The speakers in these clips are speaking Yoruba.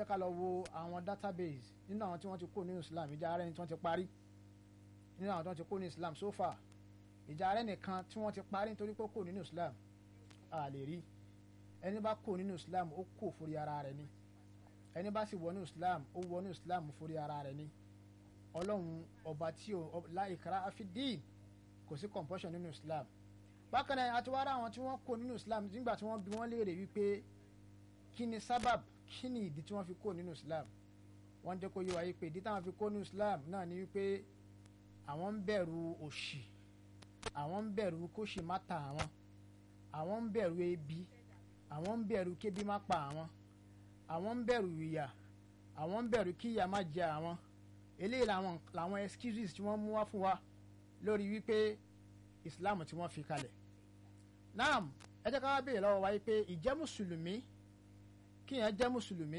jẹ́ ká lọ wo àwọn database nínú àwọn tí wọ́n ti kó nínú Islam ìjà ara ẹni tí wọ́n ti parí nínú àwọn tí wọ́n ti kó nínú Islam so far ìjà ara ẹnìkan tí wọ́n ti parí nítorí pé ó kó nínú Islam a lè rí ẹni bá kó nínú Islam ó kó forí ara rẹ̀ ni ẹni bá sì wọnú Islam ó wọnú Islam forí ara rẹ̀ ni ọlọ́run ọba tí o la ikraha fi din kò sí compulsion nínú Islam bákan náà àti wàrà àwọn tí wọ́n kó nínú Islam nígbà tí wọ́n bi wọ́n léèrè wípé kí ni sábàb kí ni ìdí tí wọ́n fi kó nínú Islam wọ́n jẹ́ kó yé wa yí pé ìdí táwọn fi kó nínú Islam náà ni wípé àwọn ń bẹ̀rù òṣì àwọn ń bẹ̀rù kóṣì má ta àwọn àwọn ń bẹ̀rù ebi àwọn ń bẹ̀rù kébi má pa àwọn àwọn ń bẹ̀rù ìyà àwọn ń bẹ̀rù kí ìyà má jẹ àwọn eléyìí làwọn làwọn excuses tí wọ́n mú wá fún wa lórí wípé Islam tí wọ́n fi kalẹ̀ naam ẹ jẹ́ ká wá béèrè lọ́wọ́ wa yìí pé ìjẹ́ mùsùlùmí kí yẹn jẹ́ mùsùlùmí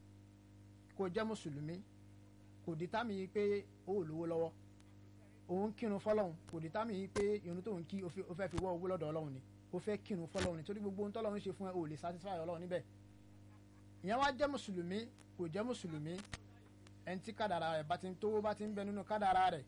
kó jẹ́ mùsùlùmí kò dí támì yìí pé ó ò lówó lọ́wọ́ òun kírun fọlọ́hún kò dí támì yìí pé irun tóun kí ó fẹ́ fi wọ́ owó lọ́dọ̀ ọlọ́run ni ó fẹ́ kírun fọlọ́hún ni torí gbogbo ohun tọ́lọ́run ṣe fún ẹ ò lè satisfy ọlọ́run níbẹ̀ ìyẹn wá jẹ́ mùsùlùmí kò jẹ́ mùsùlùmí ẹni tí kádàrà rẹ̀ bá ti ń tówó bá ti ń bẹ nínú kádàrà rẹ̀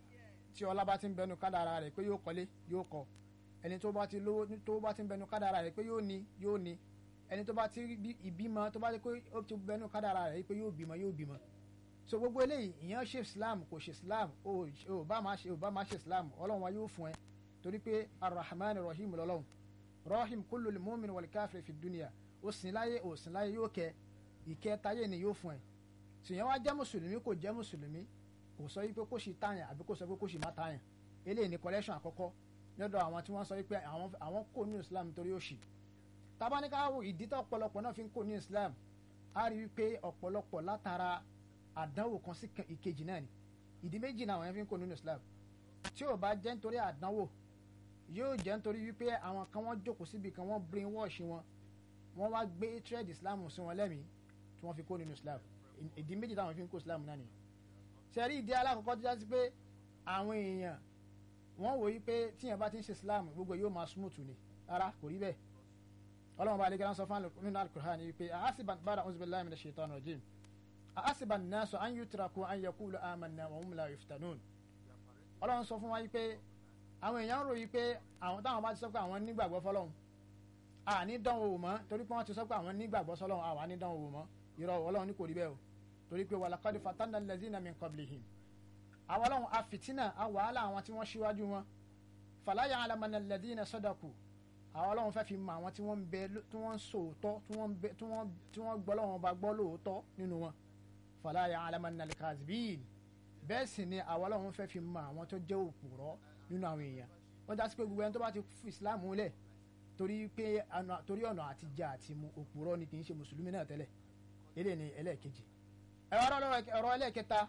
tí ọlá bá ti ń bẹ nínú kádàrà rẹ̀ pé yóò kọ́lé yóò kọ́ ẹni tó bá ti lówó tó bá ti ń bẹ nínú kádàrà rẹ̀ pé yóò ní yóò ní ẹni tó bá ti rí ìbímọ tó bá ti pé ó ti bẹ nínú kádàrà rẹ̀ pé yóò bímọ yóò bímọ so gbogbo eléyìí ìyẹn ṣe islam kò ṣe islam ò bá máa ṣe ò bá máa ṣe islam ọlọ́run wa yóò fún ẹ torí pé arrahman rahim lọ́lọ́run rahim kullu lil mu'min wal kafir fi dunya ó sìn láyé ó sìn láyé yóò kẹ ìkẹ́ táyé ni yóò fún ẹ sìyẹn wá jẹ́ mùsùlùmí kò jẹ́ mùsùlùmí kò sọ wípé kó ṣì tààyàn àbí kó sọ pé kó ṣì má tààyàn eléyìí ni collection àkọ́kọ́ lọ́dọ̀ àwọn tí wọ́n sọ wípé àwọn kò ní islam nítorí òṣì tabaníkàwò ìdí tó ọ̀pọ̀lọpọ̀ náà fi ń kò ní islam á rí wípé ọ̀pọ̀lọpọ̀ látara àdánwò kan sí ìkejì náà ni ìdí méjì náà àwọn yẹn fi ń kò nínú islam tí ò bá jẹ́ nítorí àdánwò yóò jẹ́ nítorí wípé àwọn kan wọ́n jókòó síbi kan wọ́n brain wash wọn wọ́n wá gbé trade islam sí wọn lẹ́mìí tí wọ́n fi kó nínú islam ìdí méjì táwọn fi ń kó islam náà nìyẹn sẹ́rí ìdí alákọ̀ọ́kọ́ tó jásí pé àwọn èèyàn wọ́n wò yí pé tíyẹn bá ti ń ṣe islam gbogbo yóò máa smooth ni rárá kò rí bẹ́ẹ̀ ọlọ́run bá alẹ́ gẹ́gẹ́ sọ fún nínú alukur'an yìí pé àásìbà bára ọ̀hún billahi minash shaitanir rajim àásìbà nasu an yutraku an yaqulu amanna wa hum la yuftanun ọlọ́run sọ fún wa yìí pé àwọn èèyàn rò yìí pé àwọn táwọn bá ti sọ pé àwọn nígbàgbọ́ fọlọ́run àní dánwò wò mọ́ torí pé wọ́n ti sọ pé àwọn nígbàgbọ́ sọlọ́run àwọn àní dánwò wò mọ́ irọ́ ọlọ́run ní kò rí bẹ́ẹ̀ o torí pé walaqad fatanna allazina min qablihim àwọn ọlọ́run afìtínà àwàhálà àwọn tí wọ́n ṣíwájú wọn fala ya'lamanna alladhina sadaqu àwọn ọlọ́run fẹ́ fi mọ àwọn tí wọ́n ń bẹ tí wọ́n ń sòótọ́ tí wọ́n ń bẹ tí wọ́n tí wọ́n gbọ́ lọ́wọ́n bá gbọ́ lóòótọ́ nínú wọn fala ya'lamanna al-kadhibin bẹ́ẹ̀ sì ni àwọn ọlọ́run fẹ́ fi mọ àwọn tó jẹ́ òpùrọ́ nínú àwọn èèyàn wọ́n já sí pé gbogbo ẹni tó bá ti fi islam lẹ̀ torí pé torí ọ̀nà àti jẹ àti mu òpùrọ́ ni kì í ṣe mùsùlùmí náà tẹ́lẹ̀ eléyìí ni ẹlẹ́ẹ̀kejì ọ̀rọ̀ ẹlẹ́ẹ̀kẹta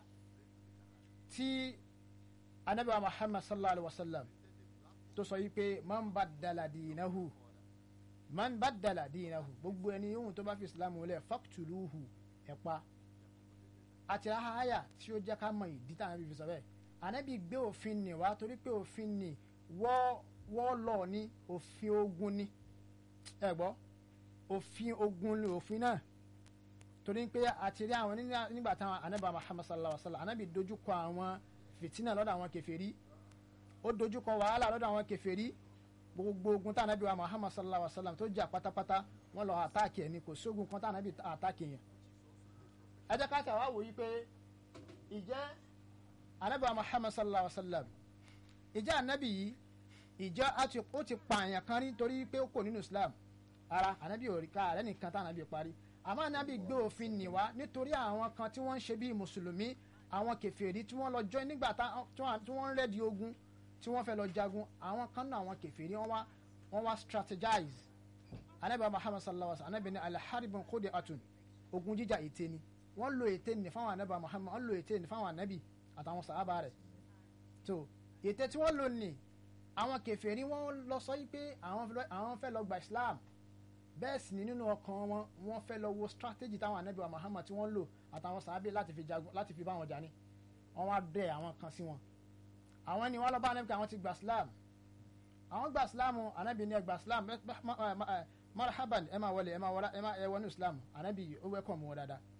tí anabi wa muhammad sallallahu alaihi wa sallam tó sọ yìí pé man baddala dinahu man baddala dinahu gbogbo ẹni yóò tó bá fi islam lẹ̀ faqtuluhu ẹ pa àti ahaya tí ó jẹ́ ká mọ ìdí tá anabi fi sọ bẹ́ẹ̀ anabi gbé òfin nì wá torí pé òfin nì wọ́ lọ ní òfin ogun ní ẹ gbọ́ òfin ogun ní òfin náà torí pé àti rí àwọn nígbà táwọn anabi muhammad sallallahu alaihi wa sallam anabi dojúkọ àwọn fìtínà lọ́dọ̀ àwọn kèfèrí ó dojúkọ wàhálà lọ́dọ̀ àwọn kèfèrí gbogbo ogun tá anabi wa muhammad sallallahu alaihi wa sallam tó jà pátápátá wọn lọ àtàkì ẹni kò sógun kan tá anabi àtàkì yẹn. ẹ jẹ́ ká tà wá wòye pé ìjẹ́ anabi wa muhammad sallallahu alaihi wa sallam ìjẹ́ anabi yìí ìjẹ́ ó ti pààyàn kan rí torí pé ó kò nínú islam ara anabi ò rí ká àrẹ́ nìkan tá anabi parí àmọ́ anabi gbé òfin nì wá nítorí àwọn kan tí wọ́n ń ṣe bíi mùsùlùmí àwọn kèfèrí tí wọ́n lọ jọ nígbà tí wọ́n ń rẹ́di ogun tí wọ́n fẹ́ lọ jagun àwọn kan náà àwọn kèfèrí wọ́n wá wọ́n wá strategize anabi muhammad sallallahu alaihi wa sallam anabi ní alharibun kóde atun ogun jíjà ète ni wọ́n lo ète ní fáwọn anabi muhammad wọ́n lo ète ní fáwọn anabi àtàwọn sàhábà rẹ̀ tó ète tí wọ́n lò ní àwọn kèfèrí wọ́n lọ sọ yí pé àwọn fẹ́ lọ gba islam bẹ́ẹ̀ sì ni nínú ọkàn wọn wọ́n fẹ́ lọ wo strategy táwọn anabi wa muhammad tí wọ́n lò àtàwọn sàábé láti fi jagun láti fi bá wọn jà ní wọ́n wá bẹ àwọn kan sí wọn àwọn ni wọ́n lọ bá anabi pé àwọn ti gba islam àwọn gba islam anabi ni ẹ gba islam marhaban ẹ máa wọlé ẹ máa wọlé ẹ máa ẹ wọnú islam anabi ó wẹ́kọ̀ mú wọn dáadáa